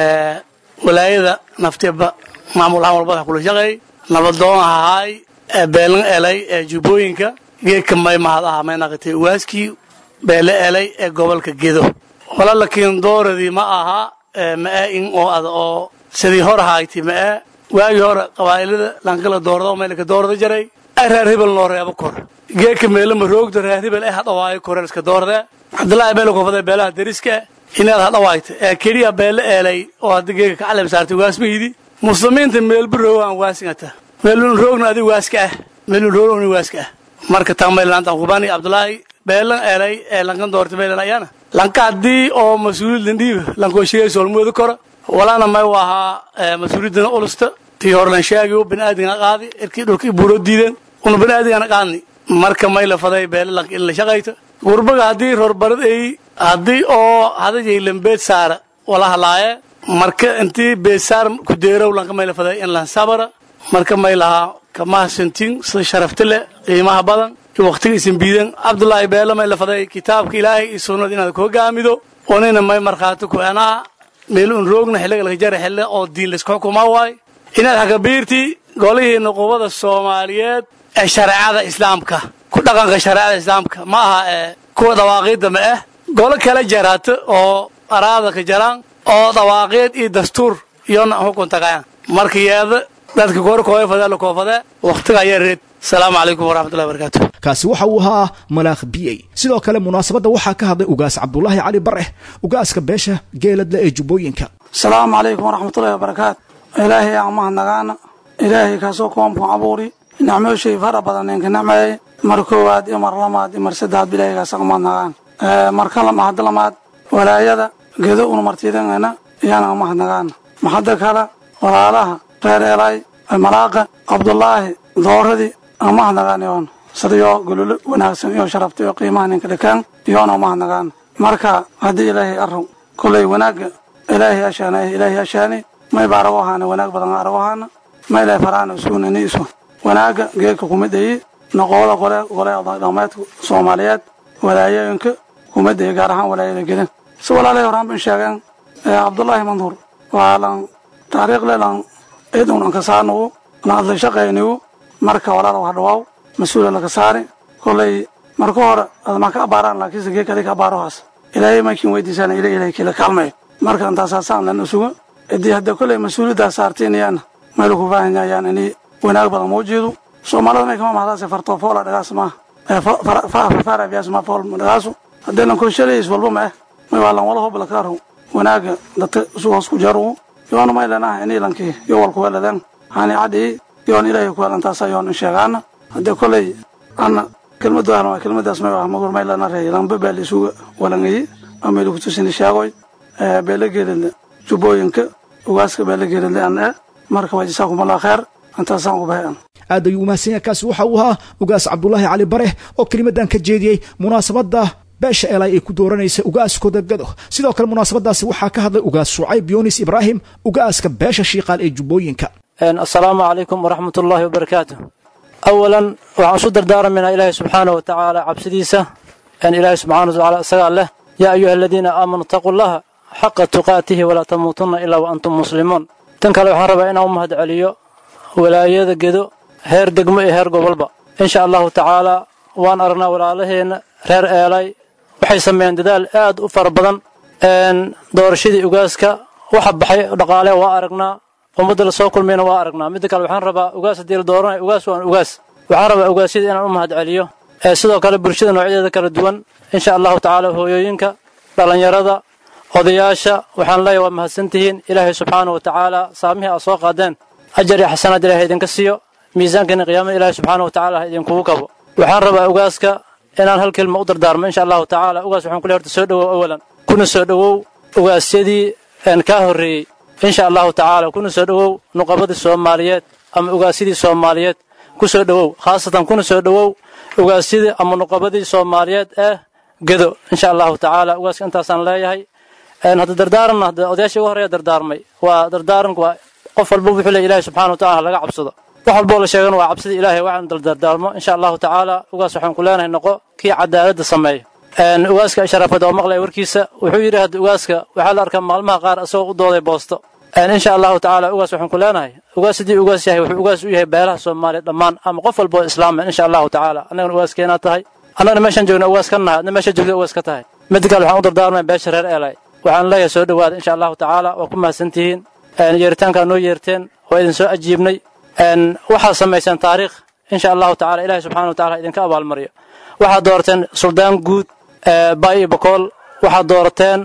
[SPEAKER 12] walaayada naftiba maamul ahaan walbada kula shaqeey nabadoon ahaay beelan elay ee jubbooyinka geedka may mahad aha may naqatay waaskii beele elay ee gobolka gedo wala lakiin dooradii ma aha ma'e in oo ada oo sidii hor ahayti ma'e waagii hore qabaa'ilada lankala doorado meelka doorada jaray ay reer hebel noo reebo kor geedka meelama roogda reer hebel ee hadhawaayo koreel iska doorade cabdullaahi beele kofada beelaha deriska inaad hadhawaayta ee keliya beele eelay oo hadda geega ka calab saartay waasmahidi muslimiinta meelba roogaan waasingata meelun roogna adiga waaska ah meelun roogna waaska ah marka taa maylananta kubani cabdullaahi beelan eelay ee lankan doorta meelan ayana lanka haddii oo mas-uuliyad landhiiba lankoo sheegay soolmooda kora walana may u ahaa mas-uuliyadana ulusta tii hore lan sheegayo baniaadigana qaadi irkii dhulkii buuroo diideen una baniaadigana qaadni marka may la faday beele lanka in la shaqayta gurbaga haddii roorbarad ay haddii oo hadajay lambeed saara wala halaaye marka intii beesaar ku deerow lanka may la faday in lan sabara marka may lahaa kamahasantin sida sharafta leh qiimaha badan iyo waqtiga isin biidan cabdullaahi beele may la faday kitaabka ilaahay iyo sunnada inaad ku hogaamido onina may markhaati ku anaa meel un roogna xilliga laga jara xille oo diin laisku xukumaa waay inaad hakabiirti golihii nuqubada soomaaliyeed ee shareecada islaamka ku dhaqanka shareecada islaamka ma aha ee kuwa dawaaqiidda ma ah golo kala jaraato oo araada ka jaraan oo dawaaqiid iyo dastuur iyona xukun tagayaan marka yeeda dadka goorkooya fadee la koofadee wakhtiga ayaa reed asalaamu calaykum waraxmatullahi barakaatu
[SPEAKER 2] kaasi waxa uu ahaa malaakh biyey sidoo kale munaasabadda waxaa ka hadlay ugaas cabdulaahi cali bare ugaaska beesha geeladle ee jubbooyinka
[SPEAKER 12] asalaamu calaykum waraxmatullahi wabarakaatu ilaahay aan mahadnagaana ilaahay kaasoo koomku abuuri nicmooshay fara badan ninka nicmeeye mar koowaad iyo mar lamaad iyo mar saddexaad bilaahay kaasoo mahadnagaan marka mahad lamaad walaayada gedo una martiidangana iyana mahadnagaana maxadda kale walaalaha reer eelay malaaqa cabdulaahi dooradii aan mahadnagaan yoon sidayo gololo wanaagsan iyo sharafta iyo qiimaha ninka dhakaan iyoona mahadnagaan marka haddii ilaahay arrow kolay wanaagga ilaahay ashaana ilaahay ashaani may ba arago ahaana wanaag badan arago ahaana may ilaahay faraana isugunani isu wanaagga geedka kumidayi noqoda gole gole dhaqmeedka soomaaliyeed walaayooyinka kumidayi gaar ahaan walaayada gedan si walaalay horaan ban sheegeen cabdullaahi manduur waa lan taariikhle lan ciidan an ka saarnagu an adla shaqaynigu marka walaala wax dhawaaw mas-uula laka saari kolay marka hore adma ka abaaraan laakiinse gee kale ka abaarohaas ilaahay makin weydiisaan ila ilahay kila kaalmay marka intaasaasaan lan usuga idii hadda kolay mas-uuliyaddaa saartiinayaan meel ku baahanyayaan inay wanaag badan muujiidu soomaalida may kama mahdaase fartoo foola dhagaas maaha faarabiyaas ma fool dhagaasu haddaynan konshalays walba ma eh may waa lan wala hobla kaaro wanaaga dadka isu hoos ku jarugu yoona may lenaha inay lankii yo walku weladeen hani cadii yoon ilaahay ku welantaasa yoon in sheegaana haddee kolay ana kelmadu ahna waa kelmadaas may ah magur may lana reey lanba baa la isuga walangayi ama lagu tusini sheegoy beela geelidle jubbooyinka ugaaska beela geelidle an eh marka waa jasaakumullah kheer intaasaan ku bahay an
[SPEAKER 2] aad ayuu umahadsan yahay kaasi waxa uu ahaa ugaas cabdulaahi cali bare oo kelimadan ka jeediyey munaasabadda beesha eelay ay ku dooranaysa ugaaskooda gado sidoo kale munaasabadaasi waxaa ka hadlay ugaas shucayb yunis ibraahim ugaaska beesha shiiqaal ee jubbooyinka
[SPEAKER 13] assalaamu calaykum waraxmat ullaahi wabarakaatu awalan waxaan isu dardaaramaynaa ilaahay subxaana wa tacaala cabsidiisa ilaahay subxana wa tacaala isagaa leh yaa ayuha aladiina aamanuu itaquu llaha xaqa tuqaatihi walaa tamuutunna ilaa wa antum muslimuun tan kale waxaan rabaa inaan u mahad celiyo walaayada gedo heer degmo iyo heer gobolba insha allahu tacaalaa waan aragnaa walaalaheenna reer eelay waxay sameeyeen dadaal aad u fara badan doorashadii ugaaska waxa baxay dhaqaale waa aragnaa ummadda la soo kulmayna waa aragnaa midda kale waxaan rabaa ugaas haddii la dooranayo ugaas waan ugaas waxaan rabaa ugaasyada inaan u mahad celiyo sidoo kale bulshada noocyadeeda kala duwan insha allahu tacaala hooyooyinka dhallinyarada odayaasha waxaan leeyahay waa mahadsantihiin ilaahay subxaana wa tacaala saamihii aad soo qaadeen ajar iyo xasanaad ilaahay idinka siiyo miisaankiina qiyaamada ilaahay subxaana wa tacaala ha idinkugu kabo waxaan rabaa ugaaska inaan hal kelma u dardaarmo insha allahu tacaala ugaas waxaan kule horta soo dhowow awalan kuna soo dhowow ugaasyadii kaa horreeyey insha allahu tacaala kuna soo dhowow nuqabadii soomaaliyeed ama ugaasyadii soomaaliyeed ku soo dhowow khaasatan kuna soo dhowow ugaasyadii ama nuqabadii soomaaliyeed ee gedo insha allahu tacaala ugaaska intaasaan leeyahay hadda dardaaranna hadda odayaashii ugu horreeya dardaarmay waa dardaaranku waa qof walba wuxuu leeyahy ilaahay subxana wa tacala laga cabsado wax walboo la sheegana waa cabsida ilaahay waxaan dardaarmo insha allahu tacaala ugaas waxaan ku leenahay noqo kii cadaaladda sameeyo ugaaska sharafada oo maqlaya warkiisa wuxuu yidhi hadda ugaaska waxaa la arkaa maalmaha qaar isagoo u dooday boosto insha allahu tacaala ugaas waxaan ku leenahay ugaas haddii ugaas yahay wuxuu ugaas u yahay beelaha soomaaliya dhammaan ama qof walba oo islaama insha allahu tacaala annagana ugaaskeenaa tahay annagana meeshaan joogna ugaas ka nahay adna meesha joogda ugaas ka tahay midda kale waxaan u dardaarmaya beesha reer eelay waxaan leeyahay soo dhowaada insha allahu tacaala waa ku mahadsantihiin yeeritaankaa noo yeerteen waa idin soo ajiibnay waxaad samayseen taariikh insha allahu tacala ilahi subxana wa tacala idinka abaalmariyo waxaad doorateen suldaan guud bay iyo bokool waxaad doorateen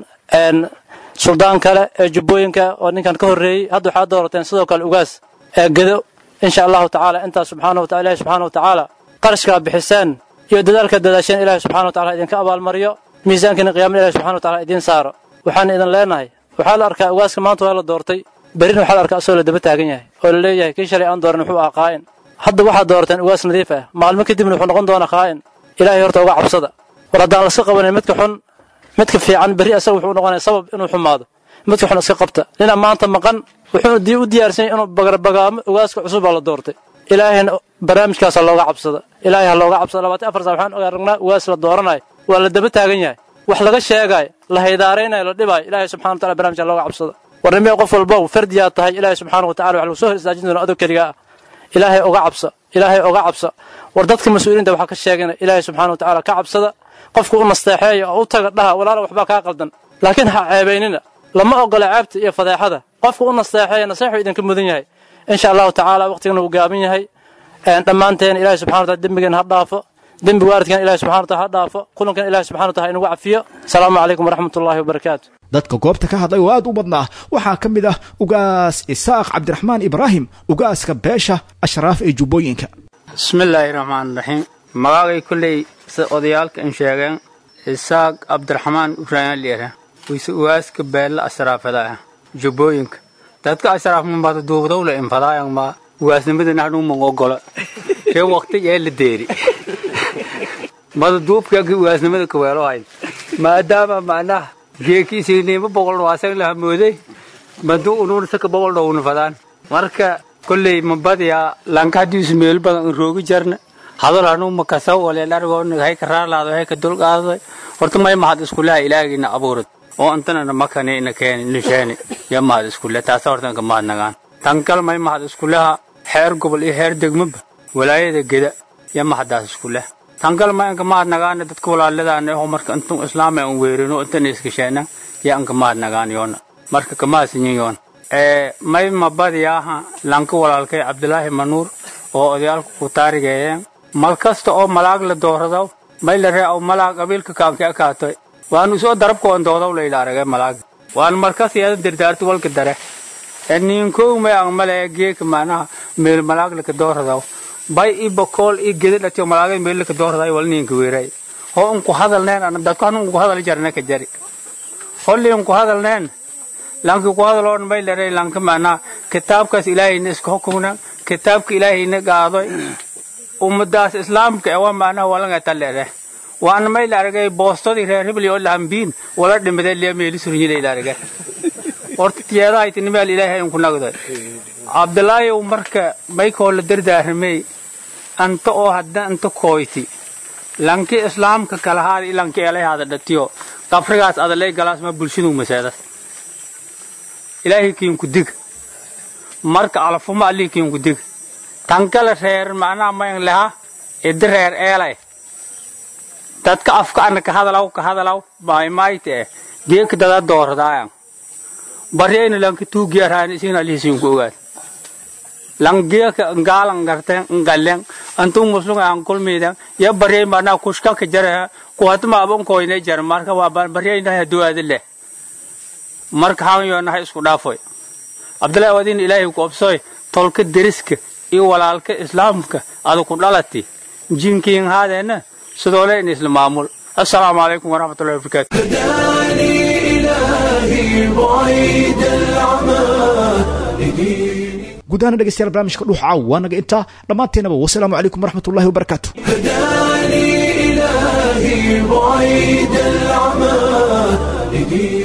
[SPEAKER 13] suldaan kale ee jubbooyinka oo ninkan ka horreeyey hadda waxaad doorateen sidoo kale ugaas ee gedo insha allahu tacaala intaas subxaana wa ilahi subxana wa tacaala qarashkaa bixiseen iyo dadaalka dadaasheen ilahi subxana wa tacala idinka abaalmariyo miisaankiina qiyamada ilahi subxana wa tacala idiin saaro waxaan idin leenahay waxaa la arkaa ugaaska maanta waa la doortay berrina waxaa la arkaa asagoo la daba taagan yahay oo la leeyahay kii shalay aan dooran wuxuu ahaa qaa'in hadda waxaad doorateen ugaas nadiif ah maalmo kadibna wuxuu noqon doonaa qaa'in ilaahay horta uga cabsada war haddaan laska qabanin midka xun midka fiican berri asaga wuxuu noqonaya sabab inuu xumaado midka xun iska qabta nina maanta maqan wuxuu u diyaarsan yahay inuu bagrabagaamo ugaaska cusub baa la doortay ilaahayna barnaamijkaasa looga cabsada ilaahay ha looga cabsada labaatan afar saa waxaan aragnaa ugaas la dooranayo waa la daba taagan yahay wax laga sheegaayo la haydaaraynayo la dhibaayo ilaahay subxana wa tacala barnamijka looga cabsada warnimee qof walbow fardiyaa tahay ilaahay subxaana wa tacala wax lagu soo hor istaajin doona adog keligaa ah ilaahay oga cabsa ilaahay oga cabsa war dadka mas-uuliinta waxaa ka sheegana ilaahay subxana wa tacala ka cabsada qofku u nasteexeeya oo u taga dhaha walaala waxbaa kaa qaldan laakiin ha ceebaynina lama ogola ceebta iyo fadeexada qofku u nasteexeeya naseexuu idinka mudan yahay insha allahu tacaala waqtigana uu gaaban yahay dhammaanteen ilahay subxana wa tacala dembigeena ha dhaafo dembi waaridkan ilahi subxana wa tacala ha dhaafo kulankan ilahi subxana wa tacala inagu cafiyo asalaamu calaykum waraxmat ullahi wabarakaatu
[SPEAKER 2] dadka goobta ka hadlay oo aad u badnaa waxaa ka mid ah ugaas isaaq cabdiraxmaan ibraahim ugaaska beesha ashraaf ee jubbooyinka
[SPEAKER 14] bismillaahi raxmaan raxiim magaagay kolley sida odayaalka in sheegeen isaaq cabdiraxmaan ibraahim lyera wise ugaaska beella ashraafada ah jubbooyinka dadka ashraaf mambada duubdowle infadaayan ma ugaasnimadana hadhuuman ogola kee waqti ee la deeri mada duubkaagi ugaasnimada kaweelo hayn maadaama macnaha geekiisiinimo boqol waasan la hamooday maduu unuun saka boqol dhowna fadaan marka kolley mabadiyaa lankadiisu meel badan in roogi jarna hadal hanuu makasaw ole dhargoona hay ka raalaado hay ka dulqaaday horta may mahad iskulaha ilaahgiina abuurad oo antanana makane ina keeni ina sheeni ya mahad iskule taasa horta inka mahad nagaan tankal may mahad iskuleha xeer gobol iyo xeer degmaba walaayada geda iyo mahadaas iskuleh tankal may anka mahad nagaana dadka walaaladaana oo marka intun islaam aan weerino intan iskasheena iyo anka mahad nagaan yoona marka kamaasinyin yoona ee may mabadiyaaha lanka walaalkay cabdilaahi manuur oo odayaalka ku taarigeeyeen mal kasta oo malaag la dooradaw may la ree aw malaag qabiilka kaanka akaatoy waanu isoo darabkoon doodaw layla aragay malaag waan markas iyada dirdaarti walka dare ninkow may ang male geeka maanaha meel malaag laka dooradaw bay i bakool i geda dhatiyo malaagay meel laka dooraday wal ninka weeray ho unku hadalneen ana dadku hanu unku hadal jarne ka jari holli unku hadalneen lanki ku hadaloon may leray lanka maanaha kitaabkaas ilaahayna iska hukumna kitaabka ilaahayna gaadoy ummadaas islaamka ee waa maanaha walanga taleere waan may la aragay boostadii reer hebel oo lahambiin wala dhimaday liya meeli surinyi la aragay horta tiyaadaha itinimeel ilaahay inku nagday cabdilaahi uu marka maykoo la dardaaramay anta oo hadda anta kooyti lanki islaamka kala haada ilanki elay haada dhatiyo qabrigaas adalay galaas ma bulshadu maseedas ilaahay kiinku dig marka alafuma allii kiinku dig tankala reer macnaha mayn leha idi reer eelay dadka afka ana ka hadalaw ka hadalaw maaymaayte eh geeka dada dooradaayan baryayna lanki tuugiyarhaan isin alihisiinku ogaad lang geeka ngaalan garten ngallen antuu muslunga an kulmiidan ya baryay mana kushkanka jaraha kuhatma abon koyne jar marka waa baryayna haduwaadi leh marka han yoonaha isku dhaafoy abdullahi wadin ilaahay ku obsoy tolka deriska iyo walaalka islaamka ada ku dhalati jinkiin haadeena sidoole in isla maamul assalaamu calaykum waraxmatullahi wabarakaatu
[SPEAKER 1] هداني إلهي بعيد العمى لدين
[SPEAKER 2] guud ahaan dhegeystayaal barnaamijka dhuuxa caawa waa naga intaa dhammaanteenaba wasalaamu calaykum waraxmatullahi wabarakaatu
[SPEAKER 1] هداني إلهي بعيد العمى لدين